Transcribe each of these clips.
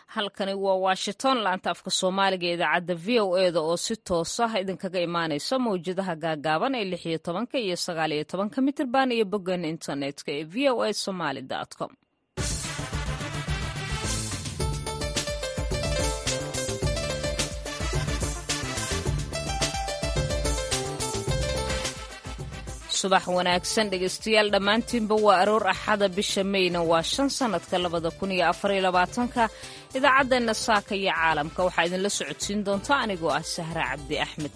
halkani waa washington laanta afka soomaaliga ee idaacadda v o eda oo si toos ah idinkaga imaanaysa mawjadaha gaagaaban ee lix iyo tobanka iyo sagaal iyo tobanka mitirban iyo boggan internetka ee v o a somaly com subax wanaagsan dhegeystayaal dhammaantiinba waa aroor axada bisha meyna waa shan sannadka labada kun iyo afariyo labaatanka idaacaddeena saaka iyo caalamka waxaa idinla socodsiin doonta anigoo ah sahra cabdi axmed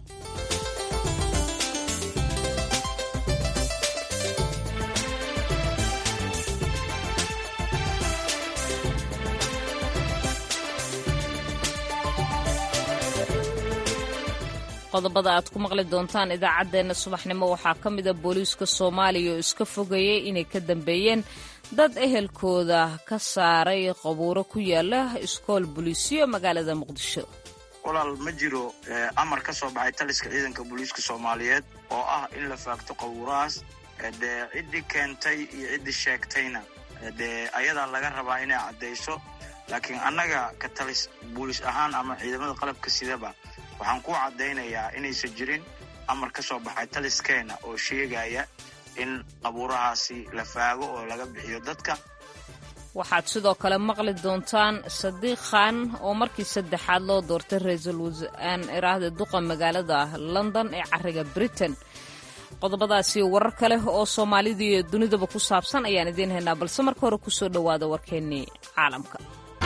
qodobada aad ku maqli doontaan idaacaddeenna subaxnimo waxaa ka mida booliiska soomaaliya oo iska fogeeyey inay ka dambeeyeen dad ehelkooda ka saaray qabuuro ku yaala iskool booliisiyo magaalada muqdisho walaal ma jiro amar ka soo baxay taliska ciidanka booliiska soomaaliyeed oo ah in la faagto qabuurahaas dee ciddii keentay iyo ciddii sheegtayna dee ayadaa laga rabaa inay caddayso laakiin annaga ka talis booliis ahaan ama ciidamada qalabka sidaba waxaan ku caddaynayaa inaysan jirin amar ka soo baxay taliskeena oo sheegaya in qabuurahaasi la faago oo laga bixiyo dadka waxaad sidoo kale maqli doontaan sadiiq khan oo markii saddexaad loo doortay ra-iisul wasaan iraahda duqa magaalada london ee cariga britain qodobadaasi warar kale oo soomaalida iyo dunidaba ku saabsan ayaan idiin haynaa balse marka hore kusoo dhowaada warkeennii caalamka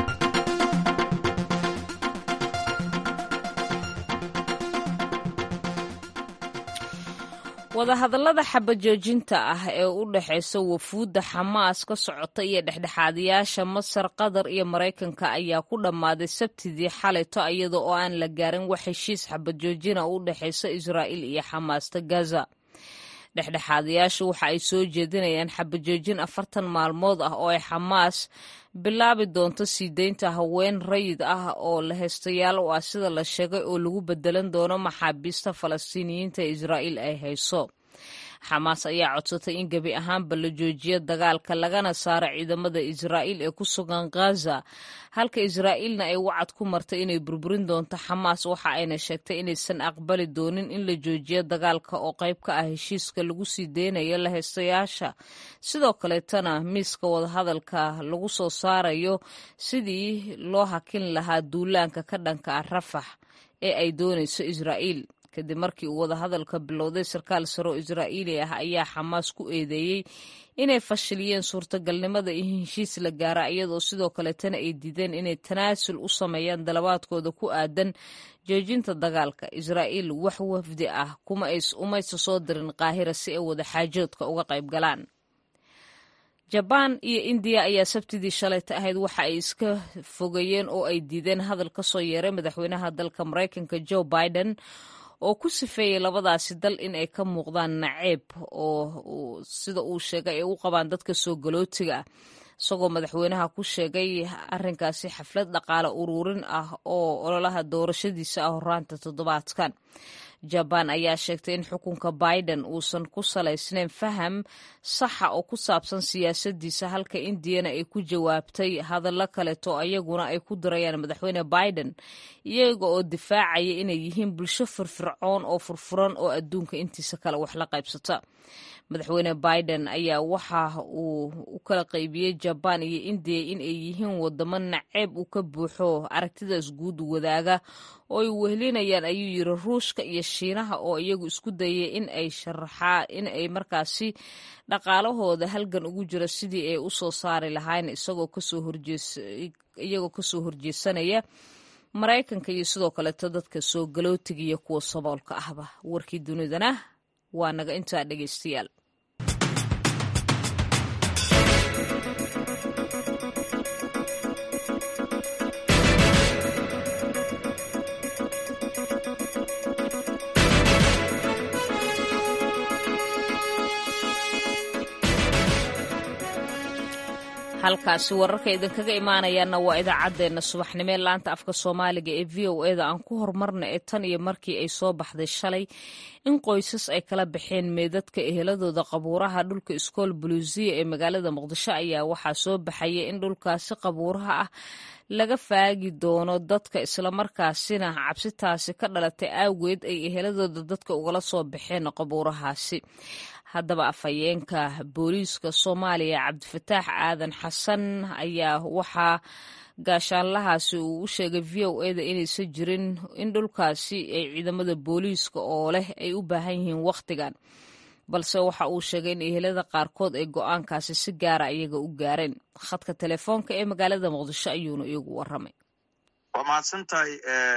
wadahadallada xabajoojinta ah ee u dhexaysa wafuudda xamaas ka socota iyo dhexdhexaadayaasha masar qatar iyo maraykanka ayaa ku dhammaaday sabtidii xalayto iyada oo aan la gaarin wax heshiis xabajoojina u dhexaysa israa'iil iyo xamaasta gaza dhexdhexaadayaashu waxa ay soo jeedinayaan xabajoojin afartan maalmood ah oo ay xamaas bilaabi doonto sii deynta haween rayid ah oo la heystayaal u ah sida la sheegay oo lagu bedelan doono maxaabiista falastiiniyiinta ee israa'iil ay hayso xamaas ayaa codsatay in gebi ahaanba la joojiyo dagaalka lagana saaro ciidamada israa'iil ee ku sugan ghaza halka israa'iilna ay wacad ku martay inay burburin doonto xamaas waxa ayna sheegtay inaysan aqbali doonin in la joojiyo dagaalka oo qayb ka ah heshiiska lagu sii deynayo la heystayaasha sidoo kaleetana miiska wadahadalka lagu soo saarayo sidii loo hakin lahaa duulaanka ka dhanka ah rafax ee ay doonayso israa'iil kadib markii uu wadahadalka bilowday sarkaal saro israa'iili ah ayaa xamaas ku eedeeyey inay fashiliyeen suurtagalnimada in heshiis la gaara iyadoo sidoo kaleetana ay diideen inay tanaasul u sameeyaan dalabaadkooda ku aadan joojinta dagaalka israa'iil wax wafdi ah umaysa soo dirin qaahira si ay wadaxaajoodka uga qayb galaan jabaan iyo indiya ayaa sabtidii shalayta ahayd waxa ay iska fogeeyeen oo ay diideen hadal ka soo yeeray madaxweynaha dalka maraykanka joe biden oo ku sifeeyey labadaasi dal in ay ka muuqdaan naceeb oo sida uu sheegay ay u qabaan dadka soo galootiga ah isagoo madaxweynaha ku sheegay arrinkaasi xaflad dhaqaale ururin ah oo ololaha doorashadiisa ah horaanta toddobaadkan jabaan ayaa sheegtay in xukunka biden uusan ku salaysnayn faham saxa oo ku saabsan siyaasadiisa halka indiyana ay ku jawaabtay hadallo kaleeto ayaguna ay ku dirayaan madaxweyne biden iyaga oo difaacaya inay yihiin bulsho firfircoon oo furfuran oo adduunka intiisa kale wax la qaybsata madaxweyne biden ayaa waxa uu u kala qaybiyey jabaan iyo indiya in ay yihiin wadamo naceeb uu ka buuxo aragtidaas guud wadaaga oo ay wehlinayaan ayuu yiri ruushka iyo shiinaha oo iyagu isku dayay in ay sharaxaa in ay markaasi dhaqaalahooda halgan ugu jiro sidii ay u soo saari lahayn isagoo kasoo horjees iyagoo kasoo horjeesanaya maraykanka iyo sidoo kaleeto dadka soo galootiga iyo kuwa saboolka ahba warkii dunidana waa naga intaa dhegeystayaal halkaasi wararka idinkaga imaanayaana waa idaacaddeenna subaxnimo ee laanta afka soomaaliga ee v o eda aan ku horumarna ee tan iyo markii ay soo baxday shalay in qoysas ay kala baxeen meedadka eheladooda qabuuraha dhulka iskool buluusiya ee magaalada muqdisho ayaa waxaa soo baxaya in dhulkaasi qabuuraha ah laga faagi doono dadka islamarkaasina cabsitaasi ka dhalatay awgeed ay eheladooda dadka ugala soo baxeen qabuurahaasi haddaba afhayeenka booliiska soomaaliya cabdifataax aadan xasan ayaa waxaa gaashaanlahaasi uu u sheegay v o eda inaysan jirin in dhulkaasi ay ciidamada booliiska oo leh ay u baahan yihiin wakhtigan balse waxa uu sheegay in ehelada qaarkood ay go-aankaasi si gaara iyaga u gaareen khadka telefoonka ee magaalada muqdisho ayuuna iyagu waramay waa mahadsan tahay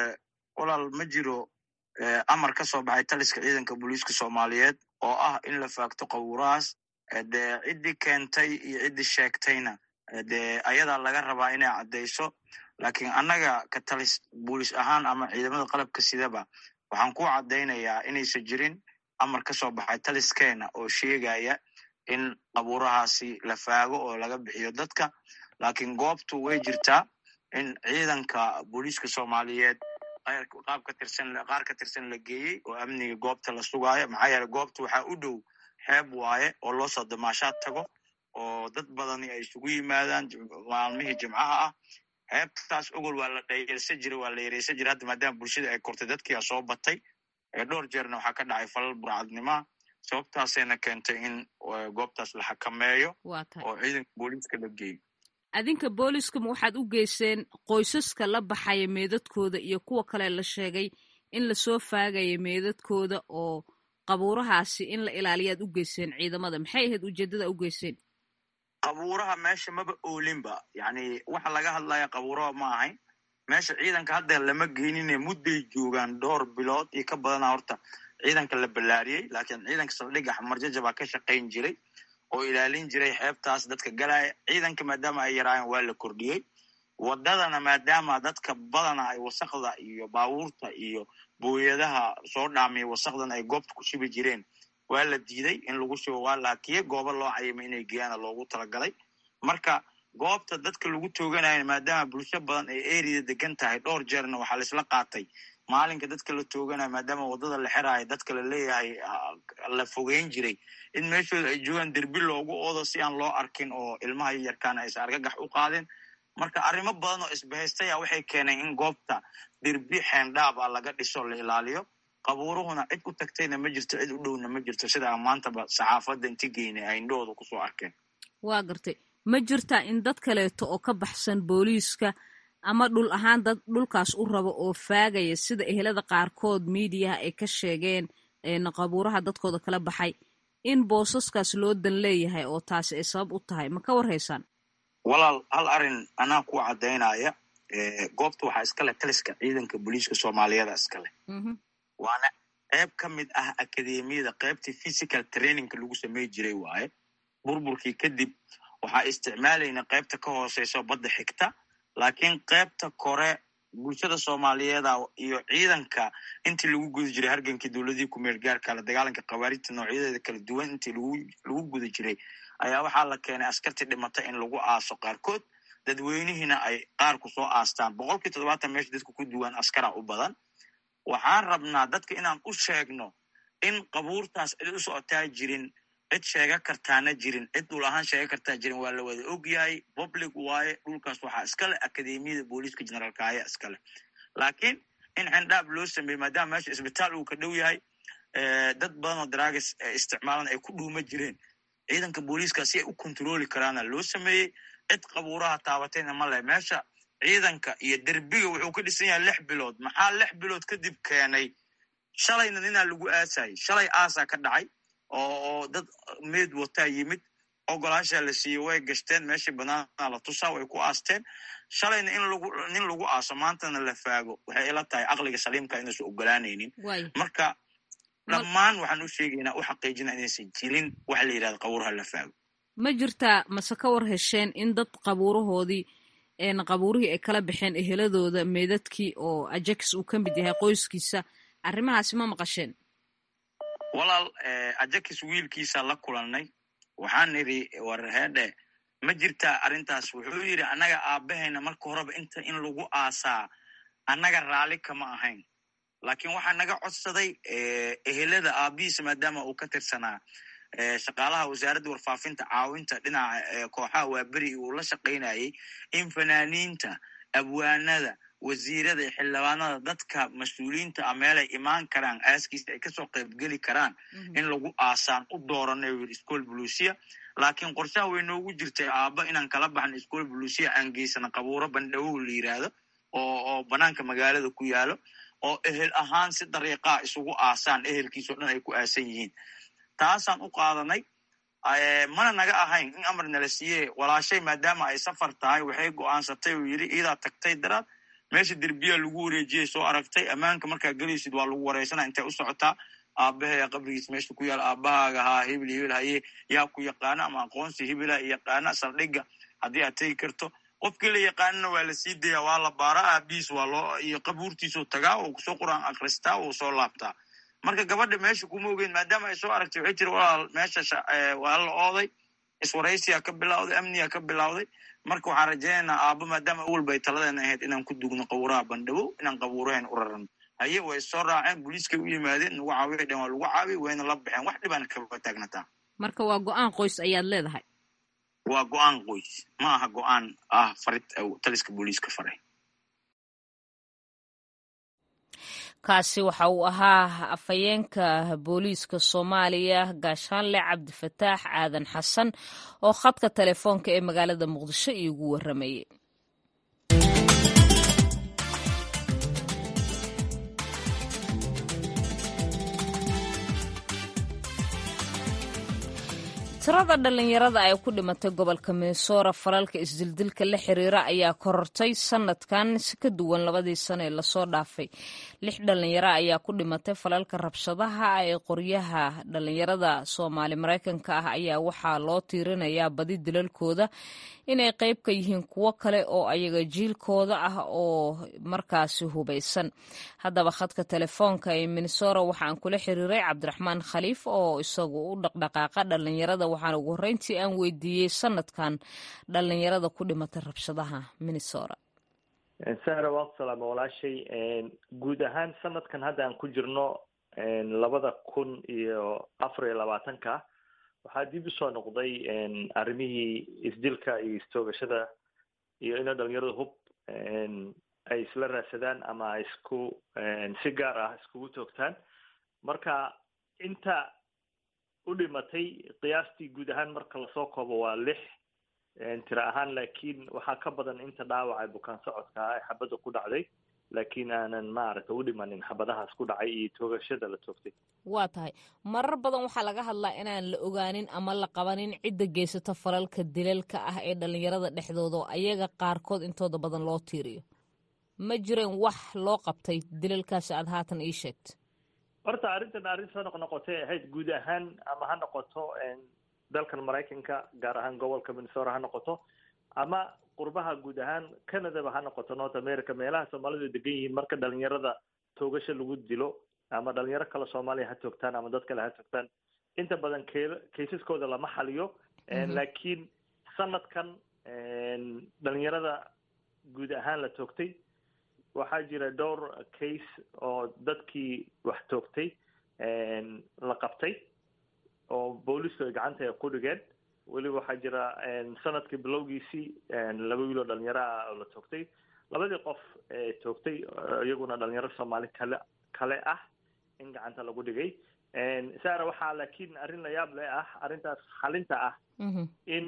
walaal ma jiro amar ka soo baxay taliska ciidanka booliiska soomaaliyeed oo ah in la faagto qabuurahaas dee ciddii keentay iyo ciddii sheegtayna dee ayadaa laga rabaa inay caddayso laakiin annaga ka talis booliis ahaan ama ciidamada qalabka sidaba waxaan ku caddaynayaa inaysan jirin amar ka soo baxay taliskeena oo sheegaya in qabuurahaasi la faago oo laga bixiyo dadka laakiin goobtu way jirtaa in ciidanka booliiska soomaaliyeed qaab ka tirsan qaar ka tirsan la geeyey oo amniga goobta la sugaayo maxaa yeele goobta waxaa u dhow xeeb waaye oo loo soo damaashaad tago oo dad badani ay isugu yimaadaan maalmihii jimcaha ah xeebtaas ogol waa la dhayelsan jiray waa la yareysan jiray hadda maadaama bulshada ay kortay dadkia soo batay dhowr jeerna waxaa ka dhacay falal burcadnimaa sababtaasayna keentay in goobtaas la xakameeyo oo ciidanka booliiska la geeyo adinka booliiskama waxaad u geyseen qoysaska la baxaya meedadkooda iyo kuwa kale la sheegay in lasoo faagaya meedadkooda oo qabuurahaasi in la ilaaliyaad u geyseen ciidamada maxay ahayd ujeeddada u geyseen qabuuraha meesha maba oolinba yacni waxa laga hadlaya qabuuraha ma ahayn meesha ciidanka hadda lama geenine mudday joogaan dhowr bilood iyo ka badana horta ciidanka la ballaariyey laakiin ciidanka saldhigga xamarjaja baa ka shaqayn jiray oo ilaalin jiray xeebtaas dadka galaya ciidanka maadaama ay yaraayeen waa la kordhiyey wadadana maadaama dadka badana ay wasakda iyo baabuurta iyo booyadaha soo dhaamiya wasakdan ay goobta ku shubi jireen waa la diiday in lagu shubo waa laakiye goobo loo cayimay inay geeyaana loogu talagalay marka goobta dadka lagu tooganayo maadaama bulsho badan ay eriya degan tahay dhowr jeerna waxaa laisla qaatay maalinka dadka la tooganayo maadaama waddada la xiraayo dadka la leeyahay la fogeyn jiray in meeshooda ay joogaan derbi loogu oodo si aan loo arkin oo ilmaha yarkaana aysan argagax u qaadin marka arrimo badan oo isbahaystaya waxay keeneen in goobta derbi xeendhaab a laga dhiso la ilaaliyo qabuuruhuna cid u tagtayna ma jirto cid u dhowna ma jirto sidaa maantaba saxaafadda inti geynay ay indhahooda kusoo arkeen waa gartay ma jirtaa in dad kaleeto oo ka baxsan booliiska ama dhul ahaan dad dhulkaas u rabo oo faagaya sida ehelada qaarkood miidiyaha ay ka sheegeen qabuuraha dadkooda kala baxay in boosaskaas loo dan leeyahay oo taasi ay sabab u tahay ma ka warhaysaan walaal hal arrin anaa ku caddaynaya goobta waxaa iskale taliska ciidanka booliiska soomaaliyada iskale waana qayb ka mid ah akademiyada qaybtii physical trainingka lagu samey jiray waaye burburkii kadib waxaa isticmaalayna qaybta ka hooseyso badda xigta laakiin qaybta kore bulshada soomaaliyeeda iyo ciidanka intii lagu guda jiray hargankii dowladii kumeel gaarka la dagaalanka khawaarijta noocyadeeda kala duwan intii lagu guda jiray ayaa waxaa la keenay askartii dhimata in lagu aaso qaarkood dadweynihiina ay qaarku soo aastaan boqolkii toddobaatan meesha dadka ku duwan askara u badan waxaan rabnaa dadka inaan u sheegno in qabuurtaas cid u socotaa jirin cid sheega kartaana jirin cid dhul ahaan sheega kartaa jirin waa la wada og yahay public waaye dhulkaas waxaa iskale akademiyada booliiska generaalka ayaa iskale laakiin in xendhaab loo sameeyey maadaama meesha isbitaal uu ka dhow yahay dad badan oo daraagas isticmaalan ay ku dhuuma jireen ciidanka booliiska si ay u kontroli karaana loo sameeyey cid qabuuraha taabatayna ma leh meesha ciidanka iyo derbiga wuxuu ka dhisan yahay lix bilood maxaa lix bilood kadib keenay shalayna ninaa lagu aasayay shalay aasaa ka dhacay oo dad meed wataa yimid ogolaashaa la siiyey way gashteen meeshii banaana la tusaa way ku aasteen shalayna in lagu nin lagu aaso maantana la faago waxay ila tahay caqliga saliimka inaysan ogolaanaynin marka dhammaan waxaan u sheegaynaa u xaqiijina inaysan jirin waxa la yidhahda qabuuraha la faago ma jirtaa mase ka war hesheen in dad qabuurahoodii qabuurihii ay kala baxeen eheladooda meedadkii oo ajax uu ka mid yahay qoyskiisa arrimahaasi ma maqasheen walaal ajax wiilkiisa la kulannay waxaan nidhi war heedhe ma jirtaa arrintaas wuxuu yidhi annaga aabbahayna marka horeba inta in lagu aasaa annaga raalli kama ahayn laakiin waxaa naga codsaday ehelada aabihiisa maadaama uu ka tirsanaa shaqaalaha wasaaradda warfaafinta caawinta dhinaca kooxaha waaberi uu la shaqaynayay in fanaaniinta abwaanada wasiirada iyo xildhibaanada dadka mas-uuliyiinta a meelay imaan karaan aaskiisa ay kasoo qaybgeli karaan in lagu aasaan u dooranay u yidhi school buluusiya laakiin qorshaha way noogu jirtay aabba inaan kala baxno school buluusiya aan geysano qabuuro bandhawow la yidhaahdo oo oo banaanka magaalada ku yaalo oo ehel ahaan si dariiqaa isugu aasaan ehelkiisao dhan ay ku aasan yihiin taasaan u qaadanay mana naga ahayn in amar nala siiye walaashay maadaama ay safar tahay waxay go'aansatay uu yidhi iidaa tagtay daraad meesha derbiyaa lagu wareejiyey soo aragtay ammaanka markaa gelaysid waa lagu wareysana intay u socotaa aabbaheya qabrigiis meesha ku yaal aabbahaaga haa hibil hibil haye yaa ku yaqaana ama aqoonsi hibila yaqaana saldhigga haddii aad tegi karto qofkii la yaqaanana waa la sii daya waa la baaraa aabihiis waa loo iyo qabuurtiisuu tagaa oo kusoo quraan akristaa uu soo laabtaa marka gabadha meesha kuma ogeyn maadaama ay soo aragtay waxay jiri walaal meesha waa la ooday iswaraysiyaa ka bilawday amniyaa ka bilawday marka waxaan rajaynaynaa aabbo maadaama awalba ay taladeena ahayd inaan ku dugno qabuuraha bandhabow inaan qabuuraheen u rarano haye way soo raaceen booliiskay u yimaadeen nagu caawiya dhan waa lagu caawiy wayna la baxeen wax dhibaan kaba taagnataa marka waa go-aan qoys ayaad leedahay waa go-aan qoys ma aha go-aan ah farid taliska booliiska faray kaasi waxa uu ahaa afhayeenka booliiska soomaaliya gaashaanle cabdifataax aadan xasan oo khadka telefoonka ee magaalada muqdisho iigu warramayay tirada dhallinyarada ay ku dhimatay gobolka minnesora falalka isdildilka la xiriira ayaa korortay sanadkan si ka duwan labadii sano ee lasoo dhaafay lix dhallinyaro ayaa ku dhimatay falalka rabshadaha ee qoryaha dhallinyarada soomaali maraykanka ah ayaa waxaa loo tiirinayaa badi dilalkooda inay qayb ka yihiin kuwo kale oo ayaga jiilkooda ah oo markaasi hubaysan haddaba khadka telefoonka ee minnesora waxaan kula xiriiray cabdiraxmaan khaliif oo isagu u dhaqdhaqaaqa dhallinyarada waxaan ugu horreyntii aan weydiiyey sanadkan dhallinyarada ku dhimatay rabshadaha minnesora sahra waa ku salaama walaashay guud ahaan sanadkan hadda aan ku jirno labada kun iyo afar iyo labaatanka waxaa dib usoo noqday arrimihii isdilka iyo istoogashada iyo inay dhalinyaradu hub ay isla raadsadaan ama ay isku si gaar ah iskugu toogtaan marka inta u dhimatay qiyaastii guud ahaan marka lasoo koobo waa lix tira ahaan laakiin waxaa ka badan inta dhaawaca bukaan socodka ah ee xabadda ku dhacday laakiin aanan maaragtay u dhimanin xabadahaas ku dhacay iyo toogashada la toogtay waa tahay marar badan waxaa laga hadlaa inaan la ogaanin ama la qabanin cidda geysata falalka dilalka ah ee dhalinyarada dhexdooda oo ayaga qaarkood intooda badan loo tiiriyo ma jireen wax loo qabtay dilalkaasi aada haatan ii sheegto horta arrintan arrin soo noq noqotay ahayd guud ahaan ama ha noqoto dalkan maraykanka gaar ahaan gobolka minnesora ha noqoto ama qurbaha guud ahaan canadaba ha noqoto north america meelaha soomaalidu degan yihiin marka dhalinyarada toogasho lagu dilo ama dhalinyaro kale soomaaliya ha toogtaan ama dad kale ha toogtaan inta badan k kaysaskooda lama xaliyo laakiin sanadkan dhalinyarada guud ahaan la toogtay waxaa jira dhowr case oo dadkii wax toogtay la qabtay oo booliisku ay gacanta ku dhigeen weliba waxaa jira sanadkii bilowgiisii laba wiil oo dhalinyaro ah oo la toogtay labadii qof ee toogtay iyaguna dhalinyaro soomaali kale kale ah in gacanta lagu dhigay sara waxaa laakiin arrin la yaab le ah arrintaas xalinta ah in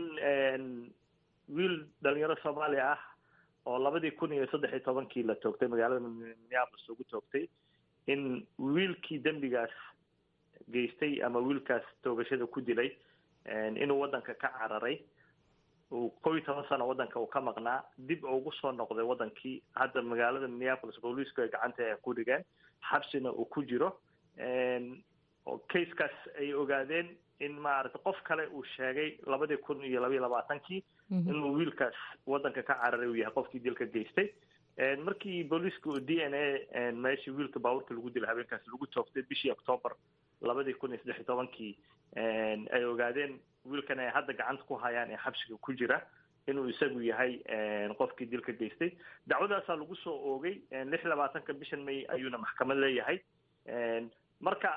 wiil dhalinyaro soomaaliya ah oo labadii kun iyo saddex iyo tobankii la toogtay magaalada minneapolis ugu toogtay in wiilkii dembigaas geystay ama wiilkaas toogashada ku dilay inuu waddanka ka cararay uu kow iyo toban sano waddanka uu ka maqnaa dib ugu soo noqday waddankii hadda magaalada minneapolis booliisku ay gacanta ay ku dhigeen xabsina uu ku jiro oo casekaas ay ogaadeen in maaragtay qof kale uu sheegay labadii kun iyo labaiyo labaatankii inuu wiilkaas waddanka ka cararay uu yahay qofkii dilka geystay markii booliisku d n a meeshii wiilka baabuurka lagu dilay habeenkaas lagu toogtay bishii octoober labadii kun iyo saddex iyo tobankii ay ogaadeen wiilkan ay hadda gacanta ku hayaan ee xabsiga ku jira inuu isagu yahay qofkii dilka geystay dacwadaasaa lagu soo oogay lix labaatanka bishan may ayuuna maxkamad leeyahay marka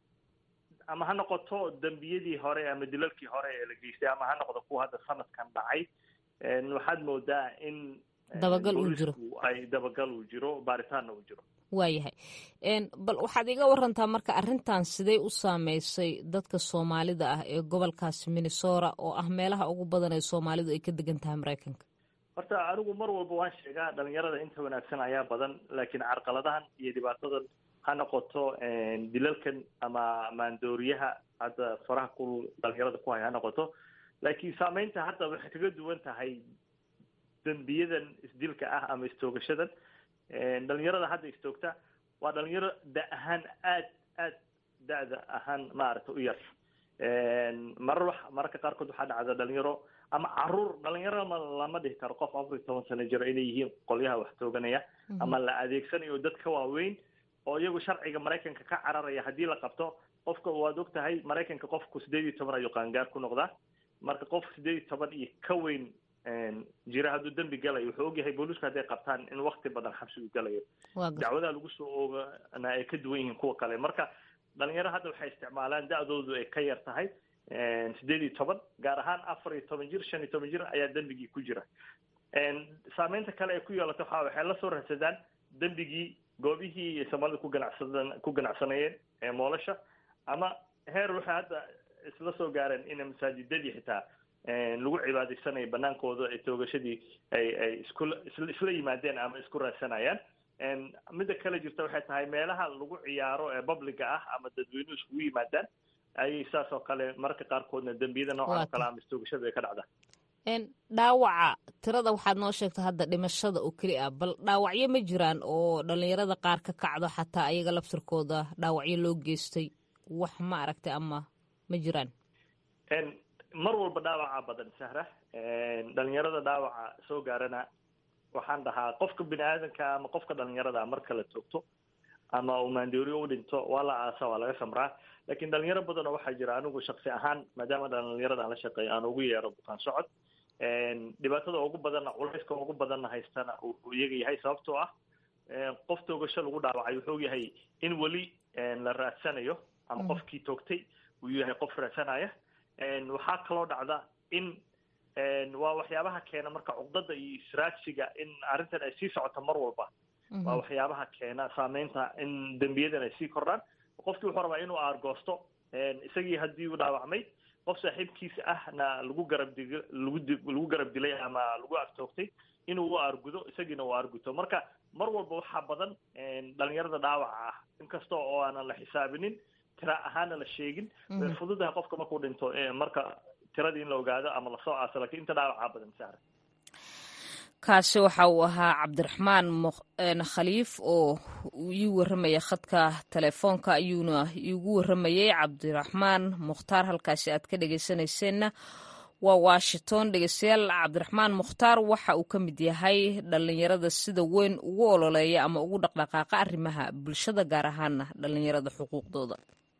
ama ha noqoto dembiyadii hore ama dilalkii hore ee la geystay ama ha noqdo kuwa hadda sanadkan dhacay waxaad moodaa in dabagal uu jiro ay dabagal uu jiro baaritaanna uu jiro waayahay bal waxaad iga warantaa marka arrintan sidee u saameysay dadka soomaalida ah ee gobolkaasi minnesota oo ah meelaha ugu badan ee soomaalidu ay ka degan tahay maraykanka horta anigu mar walba waan sheegaa dhalinyarada inta wanaagsan ayaa badan laakiin carqaladahan iyo dhibaatadan ha noqoto dilalkan ama maandooriyaha hadda faraha ku dhalinyarada ku hay ha noqoto laakiin saameynta hadda waxay kaga duwan tahay dembiyadan isdilka ah ama istoogashadan dhalinyarada hadda istoogta waa dhalinyaro da ahaan aad aad da-da ahaan maaragta u yar marar wax mararka qaarkood waxaa dhacda dhalinyaro ama caruur dhalinyaro ma lama dhihi karo qof afar iyo toban sano jiro inay yihiin qolyaha wax tooganaya ama la adeegsanayo dad ka waaweyn oo iyagu sharciga maraykanka ka cararaya haddii la qabto qofka waad og tahay maraykanka qofku sideed iyo toban ayuu qaangaar ku noqdaa marka qof sideed iyo toban iyo ka weyn jira hadduu dembi galayo wuxuu ogyahay booliisku hadday qabtaan in wakti badan xabsigu galayo dacwadaha lagu soo oogana ay ka duwan yihiin kuwa kale marka dhalinyaro hadda waxay isticmaalaan da-doodu ay ka yar tahay sideed iyo toban gaar ahaan afar iyo toban jir shan iyo toban jir ayaa dembigii ku jira saameynta kale ay ku yeelato waxa waxay la soo raadsadaan dembigii goobihii soomaalida ku ganacsadan ku ganacsanayeen ee moolasha ama heer waxay hadda isla soo gaareen in masaajidadii xitaa lagu cibaadaysanayo banaankooda ee toogashadii ay ay isku isla yimaadeen ama isku raadsanayaan midda kale jirta waxay tahay meelaha lagu ciyaaro ee publica ah ama dadweynuhu iskugu yimaadaan ayay saas oo kale mararka qaarkoodna dembiyada noocan oo kale ama istoogashada ay ka dhacdaa dhaawaca tirada waxaad noo sheegta hadda dhimashada oo keli ah bal dhaawacyo ma jiraan oo dhalinyarada qaar ka kacdo xataa ayaga laftirkooda dhaawacyo loo geystay wax ma aragtay ama ma jiraan mar walba dhaawaca badan sahra dhalinyarada dhaawaca soo gaarana waxaan dhahaa qofka bini aadanka ama qofka dhalinyarada marka la toogto ama uu maandooriyo u dhinto waa la aasa waa laga samraa lakin dhalinyaro badan oo waxaa jira anigu shaksi ahaan maadaama dhalinyarada aan la shaqeeyo aan ugu yeero bukaan socod dhibaatada ugu badanna culayska ugu badanna haystana uu iyaga yahay sababtoo ah qof toogasho lagu dhaawacay wuxuu yahay in weli la raadsanayo ama qofkii toogtay uu yahay qof raadsanaya waxaa kaloo dhacda in waa waxyaabaha keena marka cuqdada iyo israadsiga in arrintan ay sii socoto mar walba waa waxyaabaha keena saameynta in dembiyadan ay sii kordhaan qofkii wuxuu rabaa inuu aargoosto isagii haddii uu dhaawacmay qof saaxiibkiisa ahna lagu garab dig lagu di lagu garab dilay ama lagu agtoogtay inuu u aargudo isagiina uu aarguto marka mar walba waxaa badan dhalinyarada dhaawaca ah inkasta oo aanan la xisaabinin tira ahaana la sheegin way fududahay qofka markuu dhinto marka tiradii in la ogaado ama lasoo aaso lakin inta dhaawacaa badan saara kaasi waxa uu ahaa cabdiraxmaan khaliif oo ii warramaya khadka telefoonka ayuuna iigu warramayay cabdiraxmaan mukhtaar halkaasi aad ka dhegeysanayseena waa washington dhegeystayaal cabdiraxmaan mukhtaar waxa uu ka mid yahay dhalinyarada sida weyn ugu ololeeya ama ugu dhaqdhaqaaqa arrimaha bulshada gaar ahaana dhalinyarada xuquuqdooda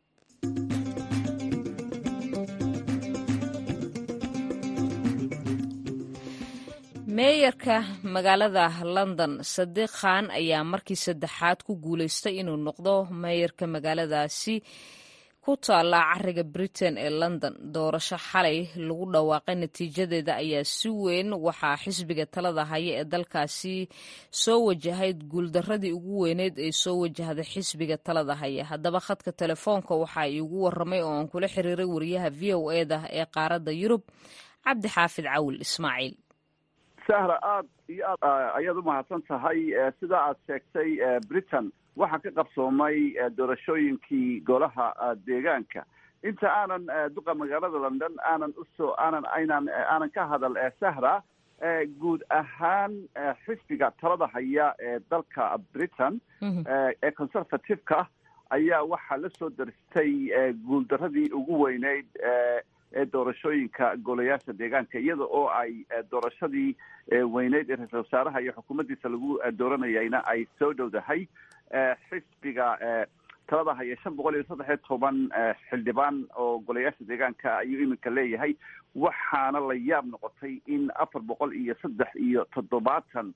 meeyarka magaalada london sadiiq khan ayaa markii saddexaad ku guuleystay inuu noqdo meeyarka magaaladaasi ku taalla cariga britain ee london doorasho xalay lagu dhawaaqay natiijadeeda ayaa si weyn waxaa xisbiga talada haya ee dalkaasi soo wajahayd guuldaradii ugu weyneyd ee soo wajahday xisbiga talada haya haddaba khadka telefoonka waxaa iigu waramay oo aan kula xiriiray wariyaha v o eda ee qaaradda yurub cabdi xaafid cawil ismaaciil sahra aada iyo aad ayaad umahadsan tahay sida aad sheegtay britain waxaa ka qabsoomay doorashooyinkii golaha deegaanka inta aanan duqa magaalada london aanan usoo aanan aynan aanan ka hadal sahra guud ahaan xisbiga talada haya ee dalka britain ee conservative-ka ayaa waxaa la soo daristay guuldaradii ugu weyneyd ee doorashooyinka golayaasha deegaanka iyada oo ay doorashadii weyneyd ee ra-iisal wasaaraha iyo xukuumaddiisa lagu dooranayayna ay soo dhowdahay xisbiga talada haya shan boqol iyo saddex iyo toban xildhibaan oo golayaasha deegaanka ayuu iminka leeyahay waxaana la yaab noqotay in afar boqol iyo saddex iyo toddobaatan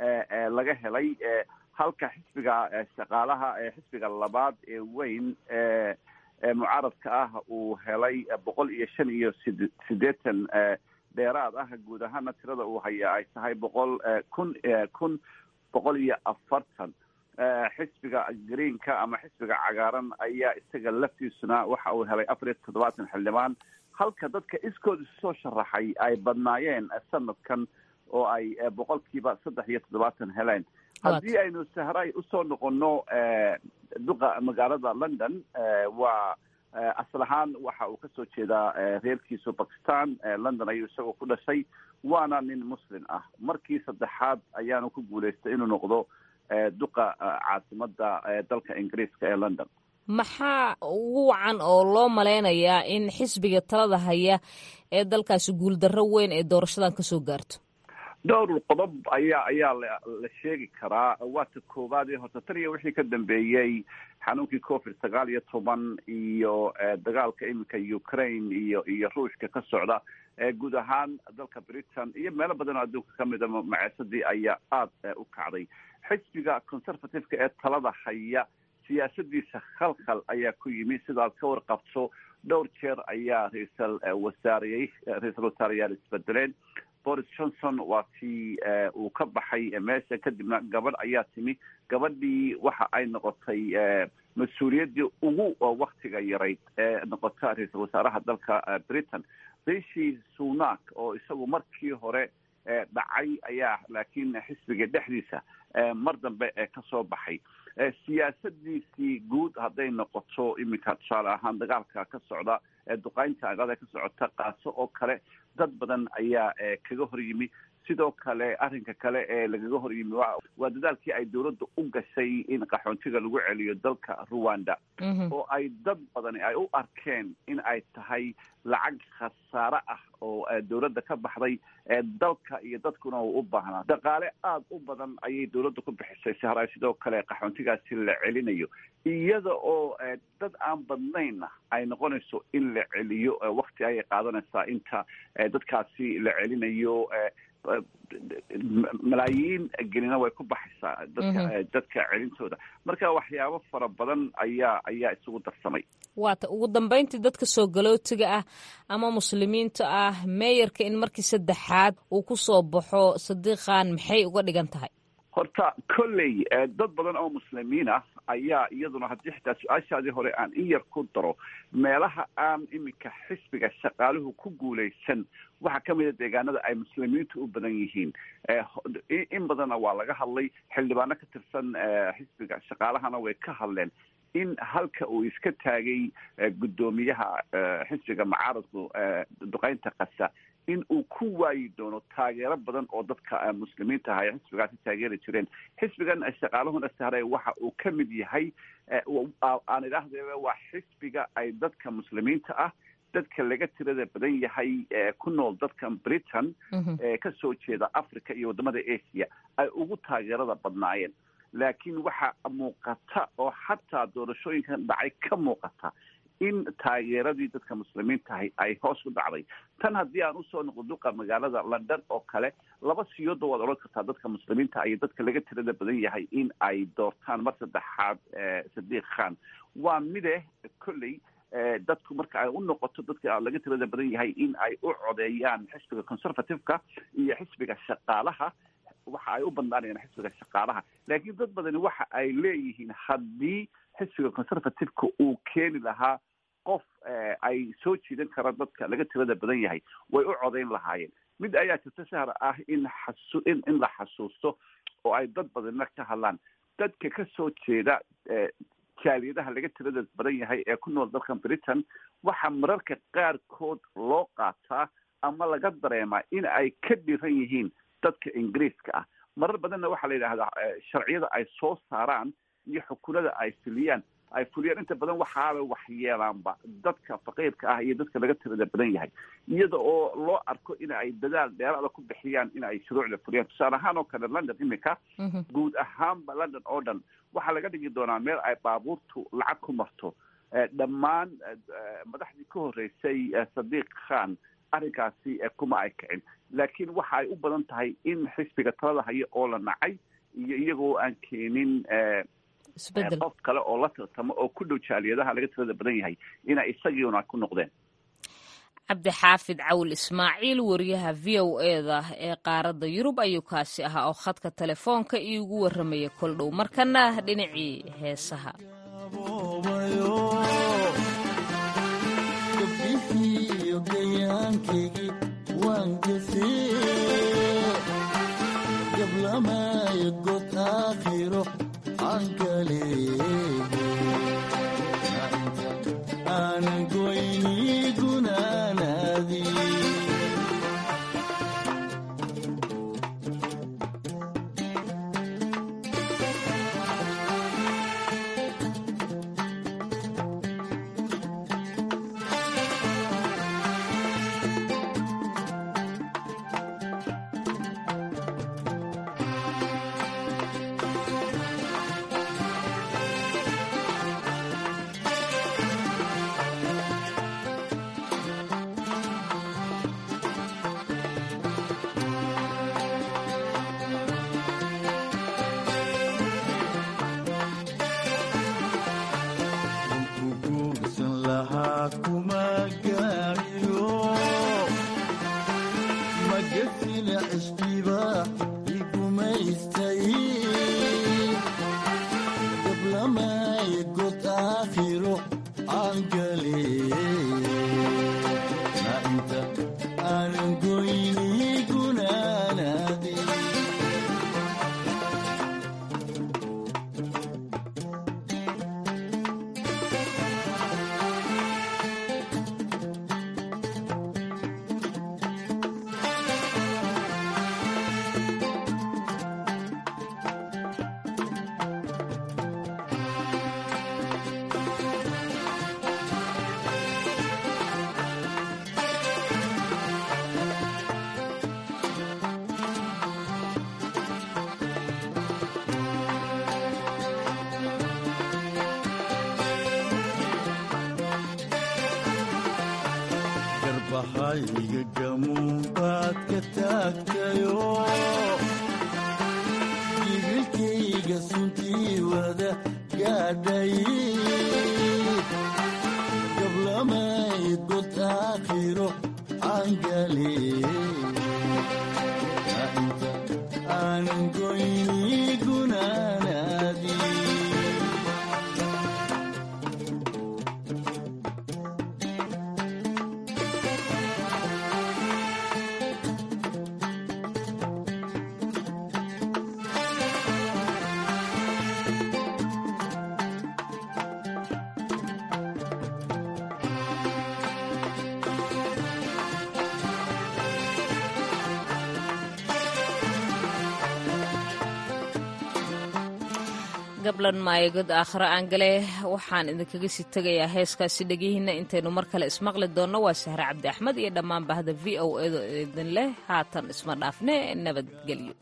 laga helay halka xisbiga shaqaalaha xisbiga labaad ee weyn mucaaradka ah uu helay boqol iyo shan iyo sid sideetan dheeraad ah guud ahaana tirada uu haya ay tahay boqol kun kun boqol iyo afartan xisbiga greenka ama xisbiga cagaaran ayaa isaga laftiisuna waxa uu helay afar iyo toddobaatan xildhibaan halka dadka iskood isu soo sharaxay ay badnaayeen sanadkan oo ay boqolkiiba saddex iyo toddobaatan heleen haddii aynu sahray usoo noqono duqa magaalada london waa asal ahaan waxa uu kasoo jeedaa reerkiisu bakistan london ayuu isagoo ku dhashay waana nin muslim ah markii saddexaad ayaanu ku guulaystay inuu noqdo duqa caasimada dalka ingiriiska ee london maxaa ugu wacan oo loo malaynayaa in xisbiga talada haya ee dalkaasi guuldarro weyn ee doorashadan kasoo gaarto dhowr qodob ayaa ayaa la sheegi karaa waata koowaad ee horta tan iyo wixii ka dambeeyey xanuunkii covid sagaal iyo toban iyo dagaalka iminka ukraine iyo iyo ruushka ka socda guud ahaan dalka britain iyo meelo badan oo adduunka kamid a maceesadii ayaa aada u kacday xisbiga conservative-ka ee talada haya siyaasadiisa khalkhal ayaa ku yimi sidaad ka warqabto dhowr jeer ayaa ra-iisal wasaareyey ra-iisal wasaareyaal isbedeleen boris johnson waa tii uu ka baxay meesha kadibna gabadh ayaa timi gabadhii waxa ay noqotay mas-uuliyaddii ugu waktiga yarayd ee noqota ra-iisal wasaaraha dalka britain rishi sunak oo isagu markii hore dhacay ayaa laakiin xisbiga dhexdiisa mar dambe kasoo baxay siyaasadiisii guud hadday noqoto iminka tusaale ahaan dagaalka ka socda duqaynta agada ka socota kaaso oo kale dad badan ayaa kaga hor yimi sidoo kale arrinka kale ee lagaga hor yimi waa dadaalkii ay dowladda u gashay in qaxoontiga lagu celiyo dalka ruwanda oo ay dad badani ay u arkeen in ay tahay lacag khasaare ah oo dowladda ka baxday dalka iyo dadkuna uu u baahnaa dhaqaale aada u badan ayay dowladda ku bixisay sahray sidoo kale qaxoontigaasi la celinayo iyada oo dad aan badnaynna ay noqonayso in la celiyo wakti ayay qaadanaysaa inta dadkaasi la celinayo malaayiin gelina way ku baxaysaa dadka dadka celintooda marka waxyaabo fara badan ayaa ayaa isugu darsamay waata ugu dambeyntii dadka soo galootiga ah ama muslimiinta ah meeyarka in markii saddexaad uu ku soo baxo sadiiqan maxay uga dhigan tahay horta kolley dad badan oo muslimiin ah ayaa iyaduna haddii xitaa su-aashaadii hore aan in yar ku daro meelaha aan iminka xisbiga shaqaaluhu ku guulaysan waxaa ka mid a deegaanada ay muslimiintu u badan yihiin in badanna waa laga hadlay xildhibaano ka tirsan xisbiga shaqaalahana way ka hadleen in halka uu iska taagay guddoomiyaha xisbiga mucaaradku duqeynta kasa in uu ku waayi doono taageero badan oo dadka muslimiinta aha ee xisbigaasi taageeri jireen xisbigan shaqaaluhuna sahray waxa uu ka mid yahay aan idhaahdeeba waa xisbiga ay dadka muslimiinta ah dadka laga tirada badan yahay ku nool dadkan britain ee kasoo jeeda africa iyo wadamada asia ay ugu taageerada badnaayeen laakiin waxa muuqata oo xataa doorashooyinkan dhacay ka muuqata in taageeradii dadka muslimiintahay ay hoos u dhacday tan haddii aan usoo noqo duqa magaalada london oo kale laba siyooda waad odhan kartaa dadka muslimiinta iyo dadka laga tirada badan yahay in ay doortaan mar saddexaad sadiiq khan waa mide kolley dadku marka ay u noqoto dadka laga tirada badan yahay in ay u codeeyaan xisbiga conservative-ka iyo xisbiga shaqaalaha waxa ay u badnaanayaan xisbiga shaqaalaha laakiin dad badani waxa ay leeyihiin haddii xisbiga conservative-ka uu keeni lahaa qof ay soo jiidan karaan dadka laga tirada badan yahay way u codayn lahaayeen mid ayaa jirta sahar ah in xasu in in la xasuusto oo ay dad badanna ka hadlaan dadka ka soo jeeda jaaliyadaha laga tirada badan yahay ee ku nool dalkan britain waxaa mararka qaarkood loo qaataa ama laga dareemaa in ay ka dhiran yihiin dadka ingiriiska ah marar badanna waxaa la yidhahdaa sharciyada ay soo saaraan iyo xukunada ay filiyaan ay fuliyaan inta badan waxaabay waxyeelaanba dadka faqiirka ah iyo dadka laga tirada badan yahay iyada oo loo arko in ay dadaal dheeraada ku bixiyaan in ay shuruucda fuliyaan tusaale ahaan oo kale london iminka guud ahaanba london oo dhan waxaa laga dhigi doonaa meel ay baabuurtu lacag ku marto dhammaan madaxdii ka horreysay sadiiq khan arrinkaasi kuma ay kicin laakiin waxa ay u badan tahay in xisbiga talada haya oo la nacay iyo iyagoo aan keenin qof kale oo la tartamo oo ku dhow jaaliyadaha laga tirada badan yahay inay isagiuna ku noqdeen cabdixaafid cawl ismaaciil wariyaha v o eda ee qaaradda yurub ayuu kaasi ahaa oo khadka telefoonka iigu warramaya kol dhow markana dhinacii heesaha gablan maayagod aakhiro aan gale waxaan idinkaga sii tegayaa heeskaasi dhegihiinna intaynu mar kale ismaqli doonno waa sahre cabdi axmed iyo dhammaan bahda v o edo idin leh haatan isma dhaafne nabadgelyo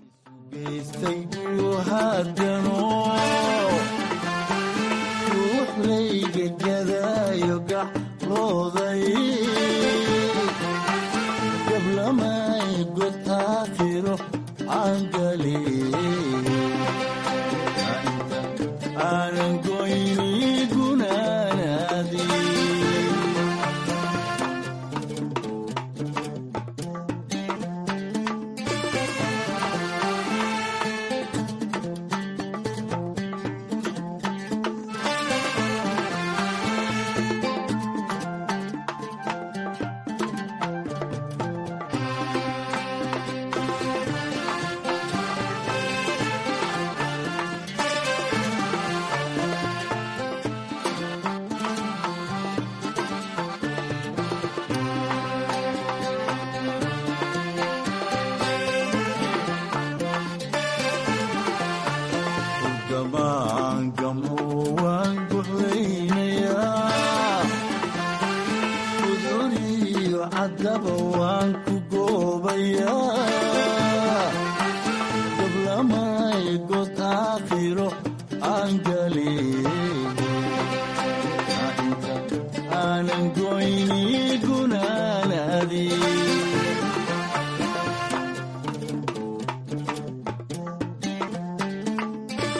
aakhiro aan